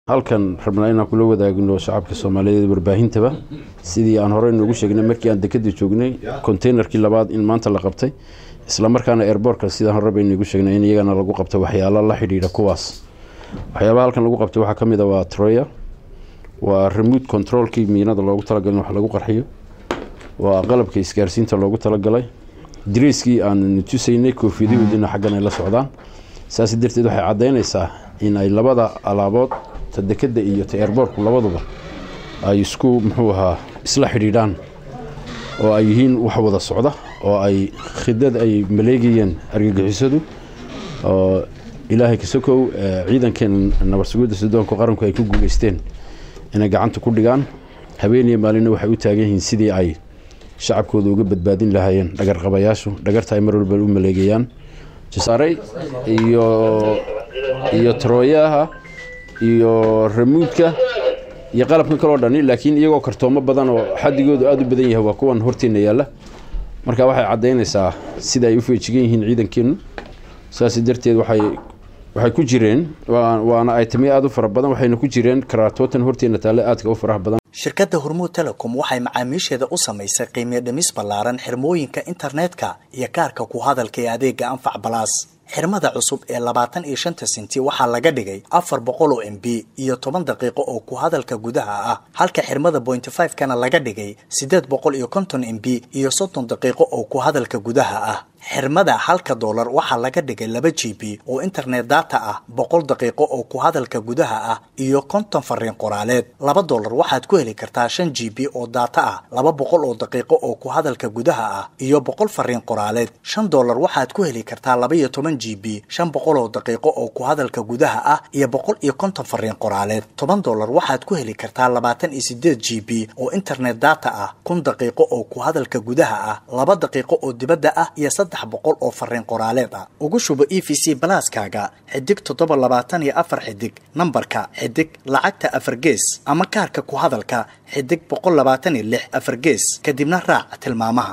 halkan rabnaa inaan kula wadaagno shacabka soomaaliyeed warbaahintaba sidii aan horey noogu sheegnay markii aan dekada joognay containerkii labaad in maanta la qabtay islamarkaana airbortka sidaan hore baynagu sheegnay in iyagana lagu qabto waxyaalo la xidhiidha kuwaas waxyaabaha halkan lagu qabtay waxaa kamid a waa troya waa remote controlkii miinada loogu talagalay in wax lagu qarxiyo waa qalabka isgaarsiinta loogu talagalay dariiskii aan tusaynay koofiyadahoodina xaggan ay la socdaan saas darteed waxay caddaynaysaa in ay labada alaabood ta dekada iyo ta airbortku labaduba ay isku muxuu ahaa isla xidhiidhaan oo ay yihiin wax wada socda oo ay khidad ay maleegayeen argagixisadu oo ilaahay kasokow ciidankeen nabadsugidda sudoonka qaranku ay ku guuleysteen inay gacanta ku dhigaan habeeniya maalina waxay u taagan yihiin sidii ay shacabkooda uga badbaadin lahaayeen dhagarqabayaashu dhagarta ay mar walba u maleegayaan jasaarey iyo iyo trooyaha iyo ramuudka iyo qalabkan kaloo dhani laakiin iyagoo kartoomo badan oo xadigoodu aada u badan yahay waa kuwan horteena yaalla marka waxay caddaynaysaa sida ay u feejigan yihiin ciidankeenu saas darteed waxay waxay ku jireen waana aytamiyo aada u fara badan waxayna ku jireen karaatootan horteena taalle aadka u faraha badan shirkadda hormuud telecom waxay macaamiisheeda u samaysay qiimiyo dhimis ballaaran xirmooyinka internetka iyo kaarka ku hadalka ee adeega anfac balaas xirmada cusub ee labaatan iyo shanta senti waxaa laga dhigay afar boqol oo m b iyo toban daqiiqo oo ku hadalka gudaha ah halka xirmada pointy five kana laga dhigay siddeed boqol iyo konton m b iyo soddon daqiiqo oo ku hadalka gudaha ah xirmada halka doolar waxaa laga dhigay laba g b oo internet data ah boqol daqiiqo oo ku hadalka gudaha ah iyo konton fariin qoraaleed laba doolar waxaad ku heli kartaa shan g b oo data ah laba boqol oo daqiiqo oo ku hadalka gudaha ah iyo boqol fariin qoraaleed shan doolar waxaad ku heli kartaa laba iyo toban g b shan boqol oo daqiiqo oo ku hadalka gudaha ah iyo boqol iyo konton fariin qoraaleed toban doolar waxaad ku heli kartaa labaatan iyo sideed g b oo internet data ah kun daqiiqo oo ku hadalka gudaha ah laba daqiiqo oo dibadda ah iyo saddex boqol oo fariin qoraaleed ah ugu shubo e v c balaaskaaga xidig toddoba labaatan iyo afar xidig nambarka xidig lacagta afar gees ama kaarka ku hadalka xidig boqol labaatan iyo lix afar gees kadibna raac tilmaamaha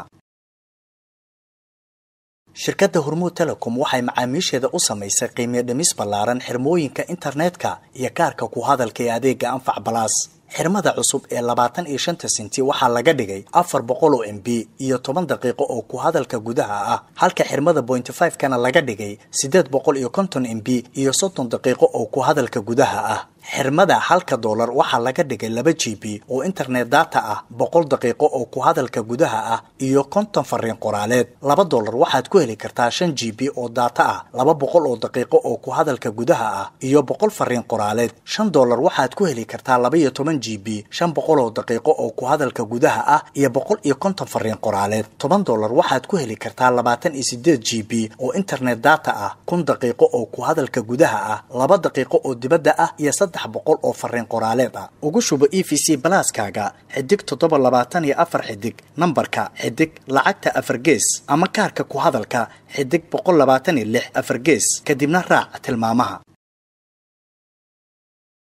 shirkadda hormuud telecom waxay macaamiisheeda u samaysay qiimiyo dhimis ballaaran xirmooyinka internetka iyo kaarka ku hadalka ee adeega anfac balaas xirmada cusub ee labaatan iyo shanta senti waxaa laga dhigay afar boqol oo m b iyo toban daqiiqo oo ku hadalka gudaha ah halka xirmada pointy five kana laga dhigay siddeed boqol iyo konton m b iyo soddon daqiiqo oo ku hadalka gudaha ah xirmada halka doolar waxaa laga dhigay laba g b oo internet data ah boqol daqiiqo oo ku hadalka gudaha ah iyo konton fariin qoraaleed laba doolar waxaad ku heli kartaa shan g b oo data ah laba boqol oo daqiiqo oo ku hadalka gudaha ah iyo boqol fariin qoraaleed shan doolar waxaad ku heli kartaa laba iyo toban g b shan boqol oo daqiiqo oo ku hadalka gudaha ah iyo boqol iyo konton fariin qoraaleed toban doolar waxaad ku heli kartaa labaatan iyo sideed g b oo internet data ah kun daqiiqo oo ku hadalka gudaha ah laba daqiiqo oo dibadda ah iyo saddex boqol oo fariin qoraaleed ah ugu shubo e v c balaaskaaga xidig toddoba labaatan iyo afar xidig nambarka xidig lacagta afar gees ama kaarka ku hadalka xidig boqol labaatan iyo lix afar gees kadibna raac tilmaamaha